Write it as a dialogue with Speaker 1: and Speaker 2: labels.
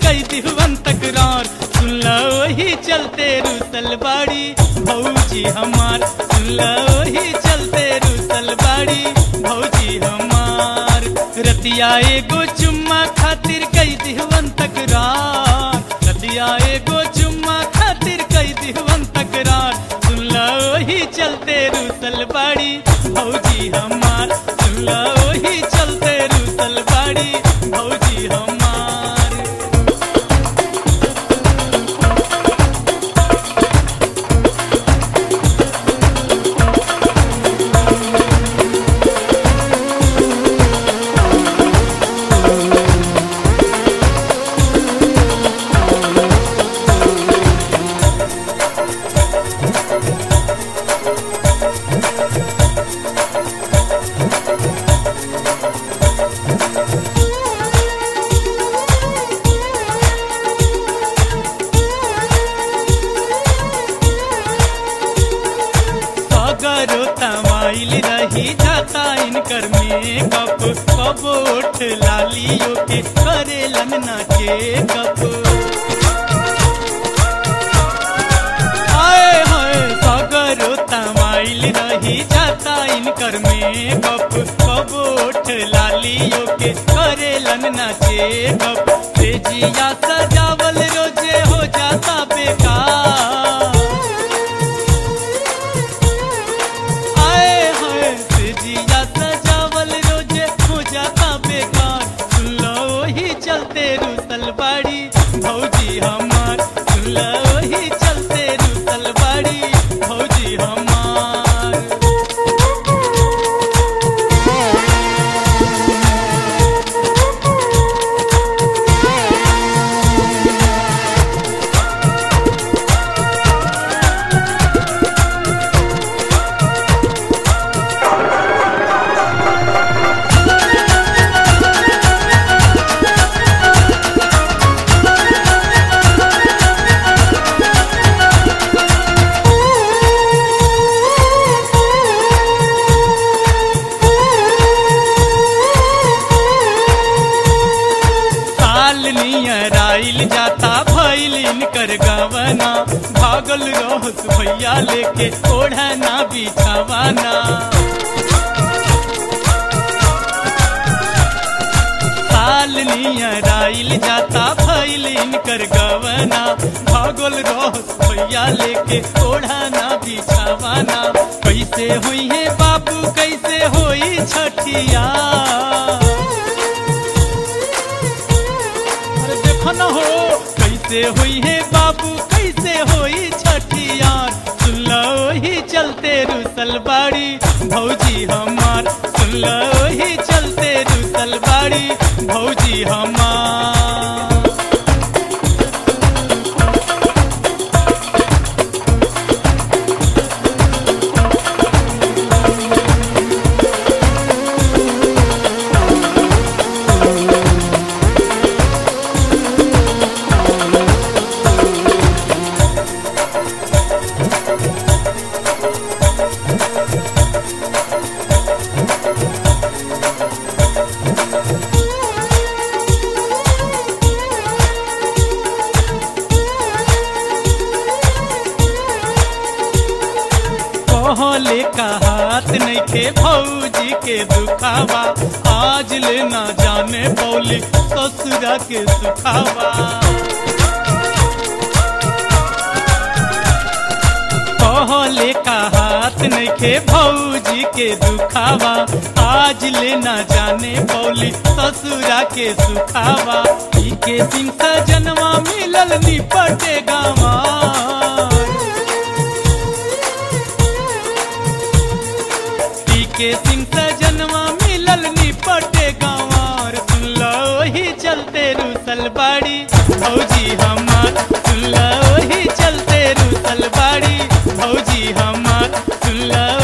Speaker 1: कई दिहवन तकरार सुन लो वही चलते रूसल बाड़ी भौजी हमार सुन लो वही चलते रूसल बाड़ी भौजी हमार रतिया एगो चुम्मा खातिर कई दिहवन तकरार रतिया एगो चुम्मा खातिर कई दिहवन तकरार सुन लो वही चलते रूसल बाड़ी भौजी हमार सुन लो वही चलते रूसल बाड़ी भौजी हमार सगरो तमाइल रही जाता इनकर मेकअप कब उठ लालियो के करेलन नाचे कप आए हाय सगरो तमाइल रही जाता इनकर मेकअप कब उठ लालियो के करेलन नाचे कप से जिया सजावल रोजे हो जाता बेकार आए हाय से जिया सजावल रोजे हो जाता बेकार सुन लो वही चलते रूसल बाड़ी भौजी हमार सुन लो वही चलते रूसल बाड़ी भौजी हमार साल नियर आइल जाता भइल इनकर गवना भागल रहस भैया लेके ओढ़ना बिछावाना साल नियर आइल जाता भइल इनकर गवना भागल रहस भैया लेके ओढ़ना बिछावाना कैसे हुई है बाबू कैसे होई छठिया अरे देखो न हो कैसे हुई है बाबू कैसे होई छठियार सुन लो ही चलते रूसल बाड़ी भौजी हमार सुन लो ही चलते रूसल बाड़ी भौजी हमार कहले का हाथ नहीं खे भौजी के दुखावा आज ले ना जाने बोली ससुरा के सुखावा कहले का हाथ नहीं खे भौजी के दुखावा आज ले ना जाने बोली ससुरा के सुखावा ई के सिंह सजनवा मिलल निपटे गावा के सिंह सजनवा मिलल निपटे गाँवर सुन लो ही चलते रूसल बाड़ी भौजी हमार सुन लो ही चलते रूसल बाड़ी भौजी हमार सुन लो